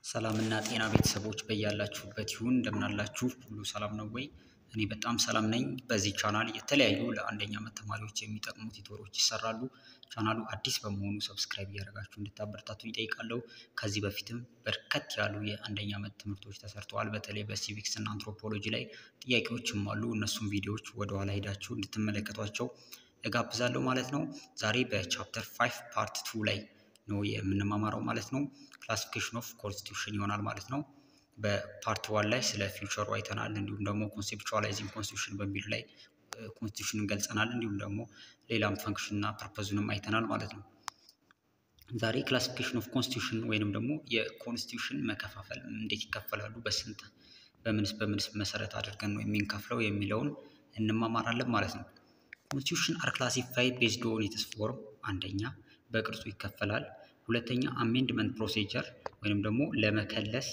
ሰላምና ጤና ቤተሰቦች በያላችሁበት ይሁን እንደምናላችሁ ሁሉ ሰላም ነው ወይ? እኔ በጣም ሰላም ነኝ። በዚህ ቻናል የተለያዩ ለአንደኛ ዓመት ተማሪዎች የሚጠቅሙ ቲቶሮች ይሰራሉ። ቻናሉ አዲስ በመሆኑ ሰብስክራይብ እያደረጋችሁ እንድታበረታቱ ይጠይቃለሁ። ከዚህ በፊትም በርከት ያሉ የአንደኛ ዓመት ትምህርቶች ተሰርተዋል። በተለይ በሲቪክስ እና አንትሮፖሎጂ ላይ ጥያቄዎችም አሉ። እነሱም ቪዲዮዎች ወደኋላ ሄዳችሁ እንድትመለከቷቸው እጋብዛለሁ ማለት ነው። ዛሬ በቻፕተር ፋይቭ ፓርት ቱ ላይ ነው የምንማማረው ማለት ነው። ክላሲፊኬሽን ኦፍ ኮንስቲቱሽን ይሆናል ማለት ነው። በፓርት ዋን ላይ ስለ ፊውቸሩ አይተናል። እንዲሁም ደግሞ ኮንሴፕቹዋላይዚንግ ኮንስቲቱሽን በሚሉ ላይ ኮንስቲቱሽንን ገልጸናል። እንዲሁም ደግሞ ሌላም ፈንክሽን እና ፐርፐዙንም አይተናል ማለት ነው። ዛሬ ክላሲፊኬሽን ኦፍ ኮንስቲቱሽን ወይንም ደግሞ የኮንስቲቱሽን መከፋፈል እንዴት ይከፈላሉ፣ በስንት በምንስ በምንስ መሰረት አድርገን ነው የሚንከፍለው የሚለውን እንማማራለን ማለት ነው። ኮንስቲቱሽን አር ክላሲፋይድ ቤዝድ ኦን ኢትስ ፎርም አንደኛ በቅርጹ ይከፈላል። ሁለተኛ አሜንድመንት ፕሮሲጀር ወይንም ደግሞ ለመከለስ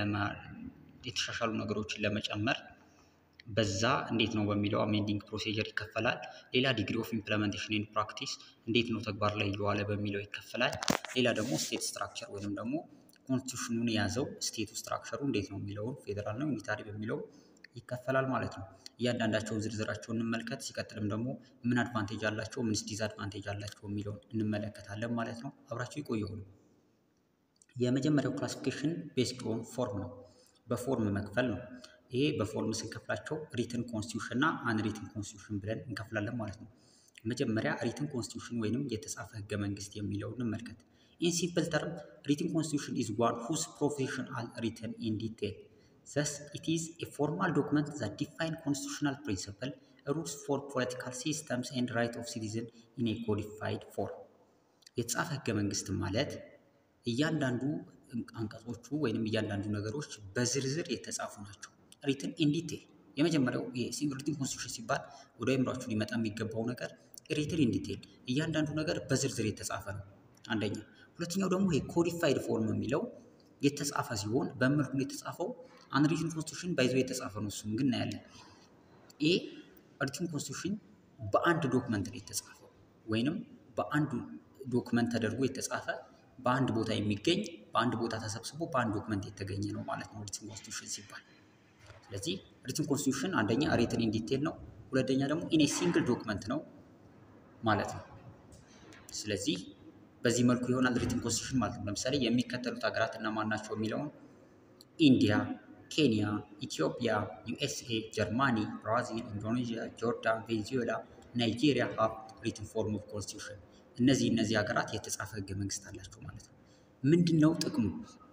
የተሻሻሉ ነገሮችን ለመጨመር በዛ እንዴት ነው በሚለው አሜንዲንግ ፕሮሲጀር ይከፈላል። ሌላ ዲግሪ ኦፍ ኢምፕለሜንቴሽን ኢን ፕራክቲስ እንዴት ነው ተግባር ላይ እየዋለ በሚለው ይከፈላል። ሌላ ደግሞ ስቴት ስትራክቸር ወይንም ደግሞ ኮንስቲቱሽኑን የያዘው ስቴቱ ስትራክቸሩ እንዴት ነው የሚለውን ፌዴራል ነው ዩኒታሪ በሚለው ይከፈላል ማለት ነው። እያንዳንዳቸውን ዝርዝራቸውን እንመልከት። ሲቀጥልም ደግሞ ምን አድቫንቴጅ አላቸው፣ ምንስ ዲስአድቫንቴጅ አላቸው የሚለውን እንመለከታለን ማለት ነው። አብራቸው ይቆየሁ ነው። የመጀመሪያው ክላሲፊኬሽን ቤዝድ ኦን ፎርም ነው፣ በፎርም መክፈል ነው። ይሄ በፎርም ስንከፍላቸው ሪትን ኮንስቲቱሽን እና አንሪትን ኮንስቲቱሽን ብለን እንከፍላለን ማለት ነው። መጀመሪያ ሪትን ኮንስቲቱሽን ወይንም የተጻፈ ህገ መንግስት የሚለውን እንመልከት። ኢን ሲምፕል ተርም ሪትን ኮንስቲቱሽን ኢዝ ዋን ሁዝ ፕሮቪዥን አር ሪትን ኢን ዲቴል Thus, it is a formal document that defines constitutional principles, rules for political systems, and right of citizens in a codified form. የተጻፈ ህገ መንግስት ማለት እያንዳንዱ አንቀጾቹ ወይንም እያንዳንዱ ነገሮች በዝርዝር የተጻፉ ናቸው። ሪትን ኢን ዲቴል የመጀመሪያው ሪትን ኮንስቲቱሽን ሲባል ወደ አእምሯችሁ ሊመጣ የሚገባው ነገር ሪትን ኢን ዲቴል እያንዳንዱ ነገር በዝርዝር የተጻፈ ነው። አንደኛ። ሁለተኛው ደግሞ የኮዲፋይድ ፎርም የሚለው የተጻፈ ሲሆን በመልኩ የተጻፈው አንሪትን ኮንስቲቱሽን ባይዞ የተጻፈ ነው። እሱም ግን እናያለን። ይህ ሪትን ኮንስቲቱሽን በአንድ ዶክመንት ላይ የተጻፈው ወይንም በአንድ ዶክመንት ተደርጎ የተጻፈ በአንድ ቦታ የሚገኝ በአንድ ቦታ ተሰብስቦ በአንድ ዶክመንት የተገኘ ነው ማለት ነው ሪትን ኮንስቲቱሽን ሲባል። ስለዚህ ሪትን ኮንስቲቱሽን አንደኛ ሪትን ኢን ዲቴል ነው፣ ሁለተኛ ደግሞ ኢን ሲንግል ዶክመንት ነው ማለት ነው። ስለዚህ በዚህ መልኩ ይሆናል ሪትን ኮንስቲቱሽን ማለት ነው። ለምሳሌ የሚከተሉት ሀገራት እነማን ናቸው የሚለውን ኢንዲያ ኬንያ፣ ኢትዮጵያ፣ ዩኤስኤ፣ ጀርማኒ፣ ብራዚል፣ ኢንዶኔዥያ፣ ጆርዳን፣ ቬንዙዌላ፣ ናይጄሪያ ሀብ ሪትን ፎርም ኦፍ ኮንስቲቱሽን። እነዚህ እነዚህ ሀገራት የተጻፈ ህገ መንግስት አላቸው ማለት ነው። ምንድን ነው ጥቅሙ?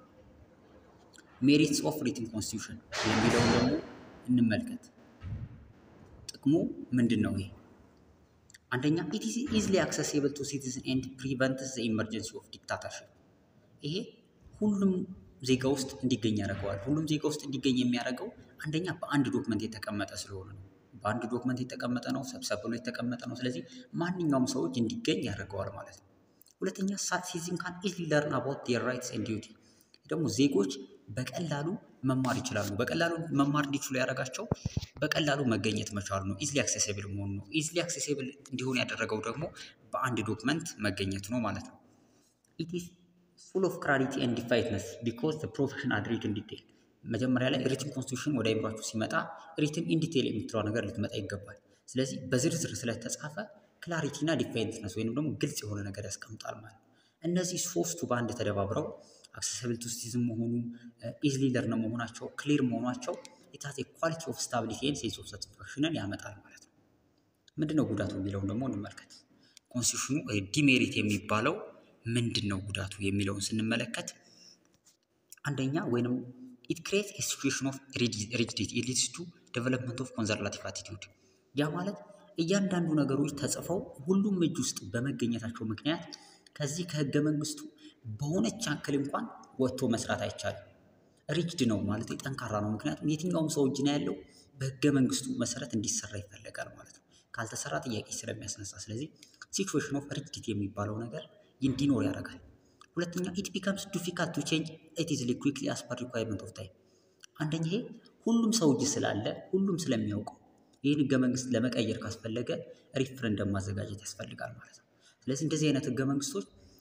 ሜሪትስ ኦፍ ሪትን ኮንስቲቱሽን የሚለውን ደግሞ እንመልከት። ጥቅሙ ምንድን ነው? ይሄ አንደኛ ኢት ኢዝ ኢዝሊ አክሰሲብል ቱ ሲቲዝን ኤንድ ፕሪቨንትስ ዘ ኢመርጀንሲ ኦፍ ዲክታተርሽፕ። ይሄ ሁሉም ዜጋ ውስጥ እንዲገኝ ያደርገዋል። ሁሉም ዜጋ ውስጥ እንዲገኝ የሚያደርገው አንደኛ በአንድ ዶክመንት የተቀመጠ ስለሆነ ነው። በአንድ ዶክመንት የተቀመጠ ነው፣ ሰብሰብ ብሎ የተቀመጠ ነው። ስለዚህ ማንኛውም ሰዎች እንዲገኝ ያደርገዋል ማለት ነው። ሁለተኛ ሲቲዝን ካን ኢዝሊ ለርን አባውት ዴር ራይትስ ኤንድ ዲዩቲ። ደግሞ ዜጎች በቀላሉ መማር ይችላሉ። በቀላሉ መማር እንዲችሉ ያደረጋቸው በቀላሉ መገኘት መቻሉ ነው። ኢዝሊ አክሴሲብል መሆኑ ነው። ኢዝሊ አክሴሲብል እንዲሆን ያደረገው ደግሞ በአንድ ዶክመንት መገኘቱ ነው ማለት ነው። ኢት ኢዝ ፉል ኦፍ ክላሪቲ ኤንድ ዲፋይትነስ ቢኮዝ ዘ ፕሮፌሽን አር ሪትን ዲቴል። መጀመሪያ ላይ ሪትን ኮንስቲቱሽን ወደ አይምሯችሁ ሲመጣ ሪትን ኢን ዲቴል የምትለው ነገር ልትመጣ ይገባል። ስለዚህ በዝርዝር ስለተጻፈ ክላሪቲ እና ዲፋይትነስ ወይንም ደግሞ ግልጽ የሆነ ነገር ያስቀምጣል ማለት ነው። እነዚህ ሶስቱ በአንድ ተደባብረው አክሰሲብል ቱ ሲቲዝን መሆኑ፣ ኢዝሊ ለርን መሆናቸው፣ ክሊር መሆናቸው የታቴ ኳሊቲ ኦፍ ስታቢሊቲ ኤንድ ሴንስ ኦፍ ሳቲስፋክሽንን ያመጣል ማለት ነው። ምንድነው ጉዳቱ የሚለውን ደግሞ እንመልከት። ኮንስቲቱሽኑ ዲሜሪት የሚባለው ምንድን ነው ጉዳቱ የሚለውን ስንመለከት አንደኛ ወይንም ኢት ክሬት ሲቹዌሽን ኦፍ ሪጅዲቲ ኢት ሊድስ ቱ ዴቨሎፕመንት ኦፍ ኮንዘርቫቲቭ አቲቲዩድ። ያ ማለት እያንዳንዱ ነገሮች ተጽፈው ሁሉም እጅ ውስጥ በመገኘታቸው ምክንያት ከዚህ ከህገ መንግስቱ በሆነች ያክል እንኳን ወጥቶ መስራት አይቻልም። ሪጅድ ነው ማለት ጠንካራ ነው። ምክንያቱም የትኛውም ሰው እጅ ነው ያለው በህገ መንግስቱ መሰረት እንዲሰራ ይፈለጋል ማለት ነው። ካልተሰራ ጥያቄ ስለሚያስነሳ፣ ስለዚህ ሲቹዌሽን ኦፍ ሪጅዲቲ የሚባለው ነገር እንዲኖር ያደርጋል። ሁለተኛ ኢት ቢካምስ ዲፊካልት ቱ ቼንጅ ኢት ኢዝሊ ኩዊክሊ አስ ፐር ሪኳየርመንት ኦፍ ታይም። አንደኛ ይሄ ሁሉም ሰው እጅ ስላለ ሁሉም ስለሚያውቀው ይህን ህገ መንግስት ለመቀየር ካስፈለገ ሪፍረንደም ማዘጋጀት ያስፈልጋል ማለት ነው። ስለዚህ እንደዚህ አይነት ህገ መንግስቶች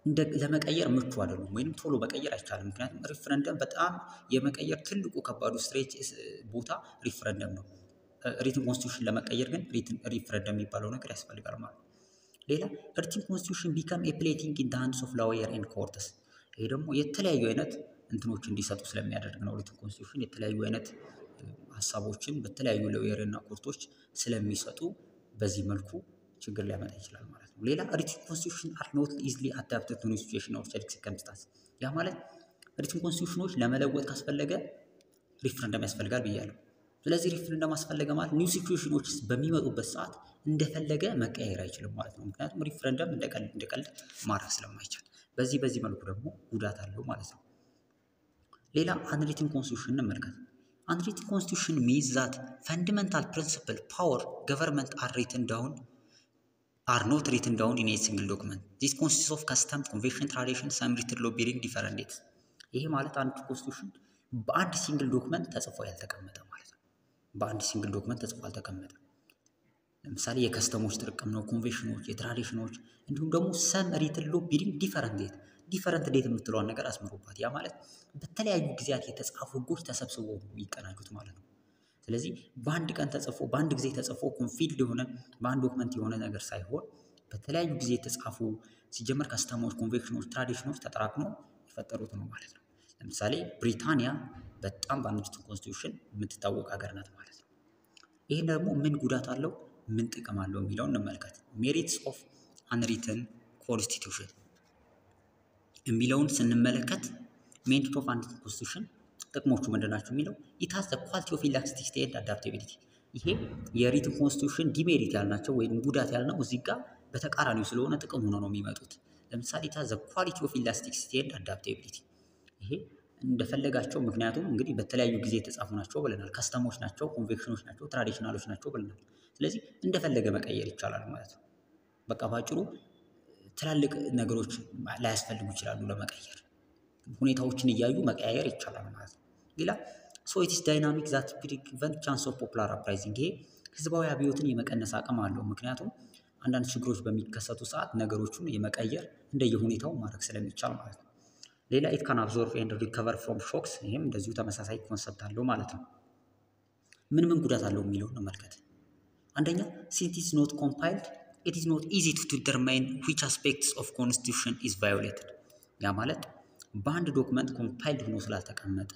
ለመቀየር ምቹ አይደሉም፣ ወይም ቶሎ መቀየር አይቻልም። ምክንያቱም ሪፍረንደም በጣም የመቀየር ትልቁ ከባዱ ስትሬች ቦታ ሪፍረንደም ነው። ሪትን ኮንስቲቱሽን ለመቀየር ግን ሪፍረንደም የሚባለው ነገር ያስፈልጋል ማለት ነው። ሌላ ሪትን ኮንስቲቱሽን ቢካም ኤ ፕሌቲንግ ኢን ሃንድስ ኦፍ ላወየር ኤንድ ኮርትስ። ይሄ ደግሞ የተለያዩ አይነት እንትኖች እንዲሰጡ ስለሚያደርግ ነው። ሪትን ኮንስቲቱሽን የተለያዩ አይነት ሀሳቦችን በተለያዩ ሎየር እና ኮርቶች ስለሚሰጡ በዚህ መልኩ ችግር ሊያመጣ ይችላል ማለት ነው። ሌላ ሪትን ኮንስቲቱሽን አር ኖት ኢዝሊ አዳፕትድ ቱ ኒው ሲቹዌሽን ኦር ሰርከምስታንስ። ያ ማለት ሪትን ኮንስቲቱሽኖች ለመለወጥ ካስፈለገ ሪፍረንደም ያስፈልጋል ብያለሁ። ስለዚህ ሪፍረንደም አስፈለገ ማለት ኒው ሲቹዌሽኖች በሚመጡበት ሰዓት እንደፈለገ መቀየር አይችልም ማለት ነው። ምክንያቱም ሪፍረንደም እንደቀልድ ማድረግ ስለማይቻል፣ በዚህ በዚህ መልኩ ደግሞ ጉዳት አለው ማለት ነው። ሌላ አንሪትን ኮንስቲቱሽን እንመልከት። አንሪትን ኮንስቲቱሽን ሚንስ ዛት ፈንዳሜንታል ፕሪንሲፕል ፓወር ገቨርንመንት አር ሪትን ዳውን አር ኖት ሪትን ዳውን ኢን ኤ ሲንግል ዶክመንት ዚስ ኮንሲስት ኦፍ ከስተም ኮንቬንሽን ትራዲሽን ሰም ሪትን ሎ ቢሪንግ ዲፈረንት ዴትስ። ይሄ ማለት አንድ ኮንስቲቱሽን በአንድ ሲንግል ዶክመንት ተጽፎ ያልተቀመጠ ማለት ነው። በአንድ ሲንግል ዶክመንት ተጽፎ አልተቀመጠም። ለምሳሌ የከስተሞች ጥርቅም ነው፣ ኮንቬንሽኖች፣ የትራዲሽኖች እንዲሁም ደግሞ ሰም ሪትን ሎ ቢሪንግ ዲፈረንት ዴት ዲፈረንት ዴት የምትለዋን ነገር አስምሩባት። ያ ማለት በተለያዩ ጊዜያት የተጻፉ ህጎች ተሰብስበው የሚቀናጁት ማለት ነው። ስለዚህ በአንድ ቀን ተጽፎ በአንድ ጊዜ ተጽፎ ኮንፊልድ የሆነ በአንድ ዶክመንት የሆነ ነገር ሳይሆን በተለያዩ ጊዜ የተጻፉ ሲጀመር ከስተሞች፣ ኮንቬንሽኖች፣ ትራዲሽኖች ተጠራቅመው የፈጠሩት ነው ማለት ነው። ለምሳሌ ብሪታንያ በጣም በአንሪትን ኮንስቲቱሽን የምትታወቅ ሀገር ናት ማለት ነው። ይህን ደግሞ ምን ጉዳት አለው ምን ጥቅም አለው የሚለውን እንመልከት። ሜሪትስ ኦፍ አንሪትን ኮንስቲቱሽን የሚለውን ስንመለከት ሜሪት ኦፍ አንሪትን ኮንስቲቱሽን ጥቅሞቹ ምንድን ናቸው የሚለው ኢታስ ኳሊቲ ኦፍ ኢላስቲሲቲ ኤንድ አዳፕቲቢሊቲ። ይሄ የሪትን ኮንስቲቱሽን ዲሜሪት ያልናቸው ወይም ጉዳት ያልነው እዚህ ጋር በተቃራኒው ስለሆነ ጥቅም ሆኖ ነው የሚመጡት። ለምሳሌ ኢታስ ኳሊቲ ኦፍ ኢላስቲሲቲ ኤንድ አዳፕቲቢሊቲ። ይሄ እንደፈለጋቸው ምክንያቱም እንግዲህ በተለያዩ ጊዜ የተጻፉ ናቸው ብለናል። ከስተሞች ናቸው፣ ኮንቬንሽኖች ናቸው፣ ትራዲሽናሎች ናቸው ብለናል። ስለዚህ እንደፈለገ መቀየር ይቻላል ማለት ነው። በቃ ባጭሩ ትላልቅ ነገሮች ላያስፈልጉ ይችላሉ ለመቀየር ሁኔታዎችን እያዩ መቀያየር ይቻላል ማለት ነው። ሌላ ሶ ኢትስ ዳይናሚክ ዛት ፕሪቨንት ቻንስ ኦፍ ፖፑላር አፕራይዚንግ። ይሄ ህዝባዊ አብዮትን የመቀነስ አቅም አለው። ምክንያቱም አንዳንድ ችግሮች በሚከሰቱ ሰዓት ነገሮቹን የመቀየር እንደየሁኔታው ማድረግ ስለሚቻል ማለት ነው። ሌላ ኢት ካን አብዞርቭ ኤንድ ሪከቨር ፍሮም ሾክስ። ይህም እንደዚሁ ተመሳሳይ ኮንሰፕት አለው ማለት ነው። ምን ምን ጉዳት አለው የሚለውን እንመልከት። አንደኛ ሲንስ ኢዝ ኖት ኮምፓይልድ ኢት ኢዝ ኖት ኢዚ ቱ ዲተርማይን ዊች አስፔክትስ ኦፍ ኮንስቲቱሽን ኢዝ ቫዮሌትድ። ያ ማለት በአንድ ዶክመንት ኮምፓይልድ ሆኖ ስላልተቀመጠ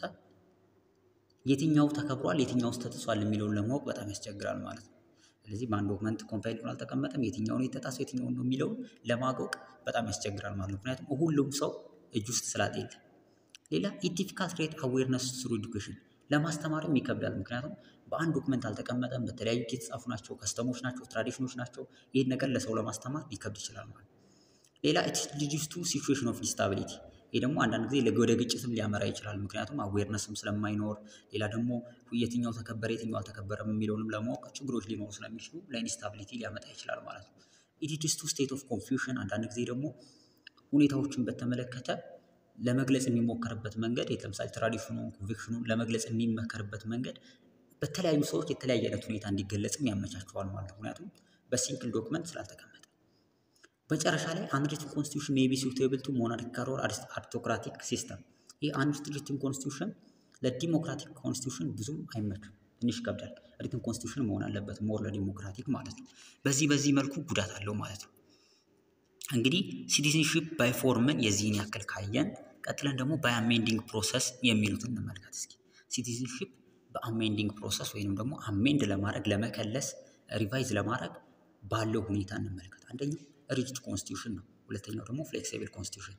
የትኛው ተከብሯል፣ የትኛው ተጥሷል የሚለውን ለማወቅ በጣም ያስቸግራል ማለት ነው። ስለዚህ በአንድ ዶክመንት ኮምፓይልድ ሆኖ አልተቀመጠም፣ የትኛውን የተጣሰው የትኛውን ነው የሚለውን ለማወቅ በጣም ያስቸግራል ማለት ነው። ምክንያቱም ሁሉም ሰው እጅ ውስጥ ስላጤለ። ሌላ ኢት ዲፊካልት ክሬት አዌርነስ ስሩ ኤዱኬሽን ለማስተማርም ይከብዳል። ምክንያቱም በአንድ ዶክመንት አልተቀመጠም፣ በተለያዩ የተጻፉ ናቸው፣ ከስተሞች ናቸው፣ ትራዲሽኖች ናቸው። ይህን ነገር ለሰው ለማስተማር ሊከብድ ይችላል ማለት ነው። ሌላ ኢት ሊድስ ቱ ሲቹዌሽን ኦፍ ኢንስታቢሊቲ ይህ ደግሞ አንዳንድ ጊዜ ወደ ግጭትም ሊያመራ ይችላል። ምክንያቱም አዌርነስም ስለማይኖር፣ ሌላ ደግሞ የትኛው ተከበረ የትኛው አልተከበረም የሚለውንም ለማወቅ ችግሮች ሊኖሩ ስለሚችሉ ለኢንስታቢሊቲ ሊያመጣ ይችላል ማለት ነው። ኢት ሊድስ ቱ ስቴት ኦፍ ኮንፊውዥን አንዳንድ ጊዜ ደግሞ ሁኔታዎችን በተመለከተ ለመግለጽ የሚሞከርበት መንገድ ለምሳሌ ትራዲሽኑን ኮንቬክሽኑን ለመግለጽ የሚመከርበት መንገድ በተለያዩ ሰዎች የተለያየ አይነት ሁኔታ እንዲገለጽም ያመቻቸዋል ማለት ነው። ምክንያቱም በሲንግል ዶክመንት ስላልተቀመጠ። መጨረሻ ላይ አንሪትን ኮንስቲቱሽን ሜይ ቢ ሱቴብል ቱ ሞናርኪካል ኦር አሪስቶክራቲክ ሲስተም። ይህ አንሪትን ኮንስቲቱሽን ለዲሞክራቲክ ኮንስቲቱሽን ብዙም አይመችም፣ ትንሽ ይከብዳል። ሪትን ኮንስቲቱሽን መሆን አለበት ሞር ለዲሞክራቲክ ማለት ነው። በዚህ በዚህ መልኩ ጉዳት አለው ማለት ነው። እንግዲህ ሲቲዝንሺፕ ባይ ፎርምን የዚህን ያክል ካየን ቀጥለን ደግሞ በአሜንዲንግ ፕሮሰስ የሚሉትን እንመልከት እስኪ። ሲቲዝንሺፕ በአሜንዲንግ ፕሮሰስ ወይንም ደግሞ አሜንድ ለማድረግ ለመከለስ፣ ሪቫይዝ ለማድረግ ባለው ሁኔታ እንመልከት። አንደኛው ሪጅድ ኮንስቲቱሽን ነው። ሁለተኛው ደግሞ ፍሌክሲብል ኮንስቲቱሽን።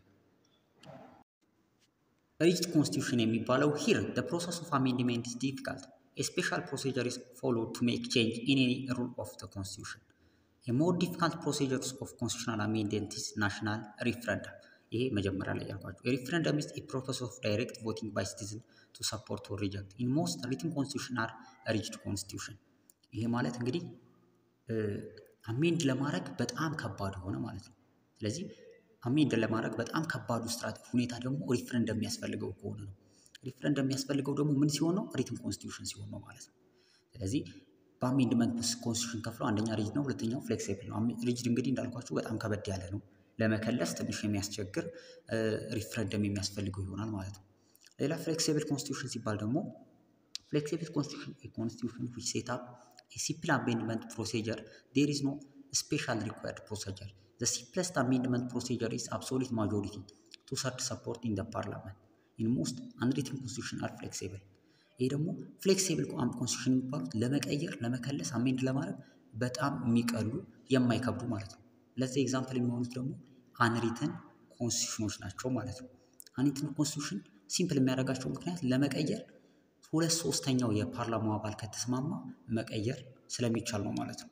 ሪጅድ ኮንስቲቱሽን የሚባለው ሂር the process of amendment is difficult. A special procedure is followed to make change in any rule of the constitution. A more difficult procedure of constitutional amendment is national referendum. ይሄ መጀመሪያ ላይ ያልኳቸው ሪፍረንደም is a process of direct voting by citizen to support or reject. In most written constitution are rigid constitution. ይሄ ማለት እንግዲህ አሜንድ ለማድረግ በጣም ከባድ ሆነ ማለት ነው። ስለዚህ አሜንድ ለማድረግ በጣም ከባዱ ስትራቴጂ ሁኔታ ደግሞ ሪፍረንደም የሚያስፈልገው ከሆነ ነው። ሪፍረንደም የሚያስፈልገው ደግሞ ምን ሲሆን ነው? ሪትን ኮንስቲቱሽን ሲሆን ነው ማለት ነው። ስለዚህ በአሜንድመንት ኮንስቲቱሽን ከፍለው አንደኛ ሪጅድ ነው፣ ሁለተኛው ፍሌክሲብል ነው። ሪጅድ እንግዲህ እንዳልኳችሁ በጣም ከበድ ያለ ነው ለመከለስ ትንሽ የሚያስቸግር ሪፍረንደም የሚያስፈልገው ይሆናል ማለት ነው። ሌላ ፍሌክሲብል ኮንስቲቱሽን ሲባል ደግሞ ፍሌክሲብል ኮንስቲቱሽን ኮንስቲቱሽን ዊች ሴት አፕ ሲምፕል አሜንድመንት ፕሮሲጀር ዴር ኢዝ ኖ ስፔሻል ሪኳየርድ ፕሮሲጀር ዘ ሲምፕለስት አሜንድመንት ፕሮሲጀር ኢዝ አብሶሉት ማጆሪቲ ቱ ሰርድ ሰፖርት ኢን ደ ፓርላመንት ኢን ሞስት አንሪትን ኮንስቲቱሽን አር ፍሌክሲብል። ይህ ደግሞ ፍሌክሲብል ኮንስቲቱሽን የሚባሉት ለመቀየር ለመከለስ አሜንድ ለማድረግ በጣም የሚቀሉ የማይከብዱ ማለት ነው። ለዚህ ኤግዛምፕል የሚሆኑት ደግሞ አንሪትን ኮንስቲቱሽኖች ናቸው ማለት ነው። አንሪትን ኮንስቲቱሽን ሲምፕል የሚያደርጋቸው ምክንያት ለመቀየር ሁለት ሶስተኛው የፓርላማው አባል ከተስማማ መቀየር ስለሚቻል ነው ማለት ነው።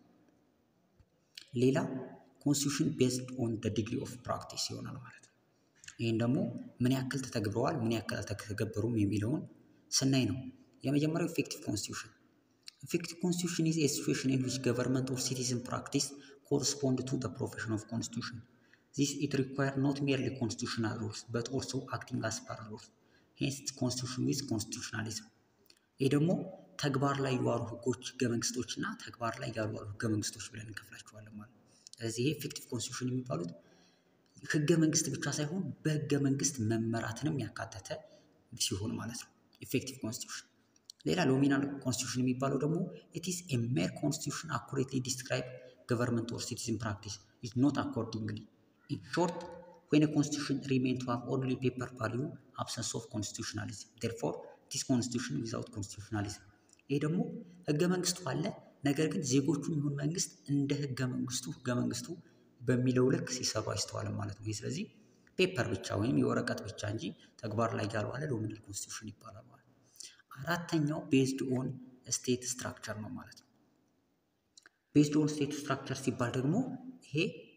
ሌላ ኮንስቲቱሽን ቤዝድ ኦን ደ ዲግሪ ኦፍ ፕራክቲስ ይሆናል ማለት ነው። ይህን ደግሞ ምን ያክል ተተግብረዋል፣ ምን ያክል አልተተገበሩም የሚለውን ስናይ ነው። የመጀመሪያው ኢፌክቲቭ ኮንስቲቱሽን ኢፌክቲቭ ኮንስቲቱሽን ኢዝ ኤ ሲቹዌሽን ኢን ዊች ገቨርንመንት ኦር ሲቲዝን ፕራክቲስ ኮረስፖንድ ቱ ደ ፕሮፌሽን ኦፍ ኮንስቲቱሽን ዚስ ኢት ሪኳየር ኖት ሜርሊ ኮንስቲቱሽናል ሩልስ በት ኦልሶ አክቲንግ አስ ፓራሎልስ ሄንስ ኮንስቲቱሽን ዊዝ ኮንስቲቱሽናሊዝም። ይህ ደግሞ ተግባር ላይ የዋሉ ህጎች ህገ መንግስቶች እና ተግባር ላይ ያልዋሉ ህገ መንግስቶች ብለን እንከፍላቸዋለን ማለት ነው። ስለዚህ ይሄ ኢፌክቲቭ ኮንስቲቱሽን የሚባሉት ህገ መንግስት ብቻ ሳይሆን በህገ መንግስት መመራትንም ያካተተ ሲሆን ማለት ነው ኢፌክቲቭ ኮንስቲቱሽን። ሌላ ኖሚናል ኮንስቲቱሽን የሚባለው ደግሞ ኢት ኢዝ ኤ ሜር ኮንስቲቱሽን አኩሬትሊ ዲስክራይብ ገቨርንመንት ኦር ሲቲዝን ፕራክቲስ ኢዝ ኖት አኮርዲንግሊ ኢን ሾርት ዌን ኮንስቲቱሽን ሪሜን ቱ ሃቭ ኦንሊ ፔፐር ቫሊዩ አብሰንስ ኦፍ ኮንስቲቱሽናሊዝም ዴርፎር ኢት ኢዝ ኮንስቲቱሽን ዊዛውት ኮንስቲቱሽናሊዝም። ይሄ ደግሞ ህገ መንግስቱ አለ፣ ነገር ግን ዜጎቹም ይሁን መንግስት እንደ ህገ መንግስቱ ህገ መንግስቱ በሚለው ልክ ሲሰሩ አይስተዋልም ማለት ነው። ስለዚህ ፔፐር ብቻ ወይም የወረቀት ብቻ እንጂ ተግባር ላይ ያልዋለ ኖሚናል ኮንስቲቱሽን ይባላል ማለት ነው። አራተኛው ቤዝድ ኦን ስቴት ስትራክቸር ነው ማለት ነው። ቤዝድ ኦን ስቴት ስትራክቸር ሲባል ደግሞ ይሄ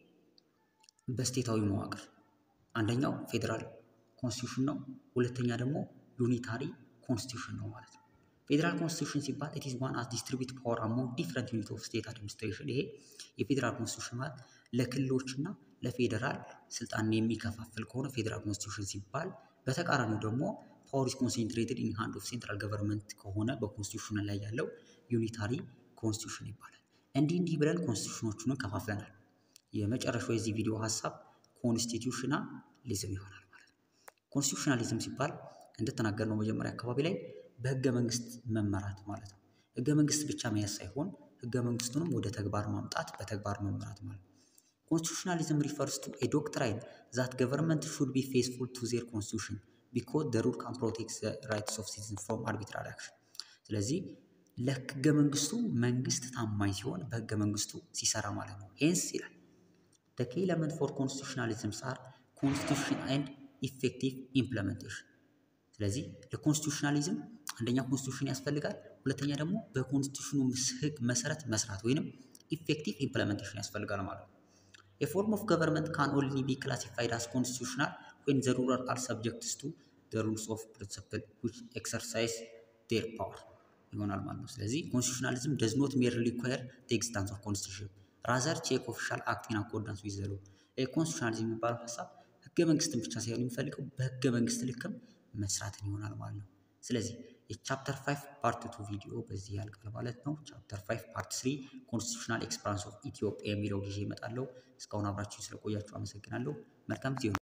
በስቴታዊ መዋቅር አንደኛው ፌዴራል ኮንስቲቱሽን ነው፣ ሁለተኛ ደግሞ ዩኒታሪ ኮንስቲቱሽን ነው ማለት ነው። ፌዴራል ኮንስቲቱሽን ሲባል ኢት ኢዝ ዋን አስ ዲስትሪቢዩት ፓወር አሞንግ ዲፍረንት ዩኒት ኦፍ ስቴት አድሚኒስትሬሽን። ይሄ የፌዴራል ኮንስቲቱሽን ማለት ለክልሎችና ለፌዴራል ስልጣንን የሚከፋፍል ከሆነ ፌዴራል ኮንስቲቱሽን ሲባል፣ በተቃራኒው ደግሞ ፓወር ኢዝ ኮንሴንትሬትድ ኢን ሃንድ ኦፍ ሴንትራል ገቨርንመንት ከሆነ በኮንስቲቱሽን ላይ ያለው ዩኒታሪ ኮንስቲቱሽን ይባላል። እንዲህ እንዲህ ብለን ኮንስቲቱሽኖቹን ከፋፍለናል። የመጨረሻው የዚህ ቪዲዮ ሀሳብ ኮንስቲቱሽናሊዝም ይሆናል ማለት ነው። ኮንስቲቱሽናሊዝም ሲባል እንደተናገርነው መጀመሪያ አካባቢ ላይ በህገ መንግስት መመራት ማለት ነው። ህገ መንግስት ብቻ መያዝ ሳይሆን ህገ መንግስቱንም ወደ ተግባር ማምጣት በተግባር መመራት ማለት ነው። ኮንስቲቱሽናሊዝም ሪፈርስ ቱ ኤ ዶክትራይን ዛት ገቨርንመንት ሹድ ቢ ፌስፉል ቱ ዜር ኮንስቲቱሽን ቢኮዝ ዘ ሩል ካን ፕሮቴክት ዘ ራይትስ ኦፍ ሲቲዝን ፍሮም አርቢትራሪ አክሽን። ስለዚህ ለህገ መንግስቱ መንግስት ታማኝ ሲሆን በህገ መንግስቱ ሲሰራ ማለት ነው። ሄንስ ይላል The key element for constitutionalism are constitution and effective implementation። ስለዚህ ለኮንስቲቱሽናሊዝም አንደኛ ኮንስቲቱሽን ያስፈልጋል፣ ሁለተኛ ደግሞ በኮንስቲቱሽኑ ህግ መሰረት መስራት ወይንም ኢፌክቲቭ ኢምፕለሜንቴሽን ያስፈልጋል ማለት ነው። የፎርም ኦፍ ገቨርንመንት ካን ኦንሊ ቢ ክላሲፋይድ አስ ኮንስቲቱሽናል ዌን ዘ ሩለር አር ሰብጀክትስ ቱ ዘ ሩልስ ኦፍ ፕሪንሲፕል ዊች ኤክሰርሳይዝ ዴር ፓወር ይሆናል ማለት ነው። ስለዚህ ኮንስቲቱሽናሊዝም ደዝ ኖት ሜርሊ ሪኳየር ዘ ኤግዚስታንስ ኦፍ ኮንስቲቱሽን ራዘር ቼክ ኦፊሻል አክት ኢን አኮርዳንስ ዊዝ ዘ ሎው። ኮንስቲቱሽናሊዝም የሚባለው ሀሳብ ህገ መንግስትን ብቻ ሳይሆን የሚፈልገው በህገ መንግስት ልክም መስራትን ይሆናል ማለት ነው። ስለዚህ የቻፕተር 5 ፓርት ቱ ቪዲዮ በዚህ ያልቃል ማለት ነው። ቻፕተር 5 ፓርት 3 ኮንስቲቱሽናል ኤክስፓንስ ኦፍ ኢትዮጵያ የሚለው ጊዜ እመጣለሁ። እስካሁን አብራችሁ ስለቆያችሁ አመሰግናለሁ። መልካም ጊዜ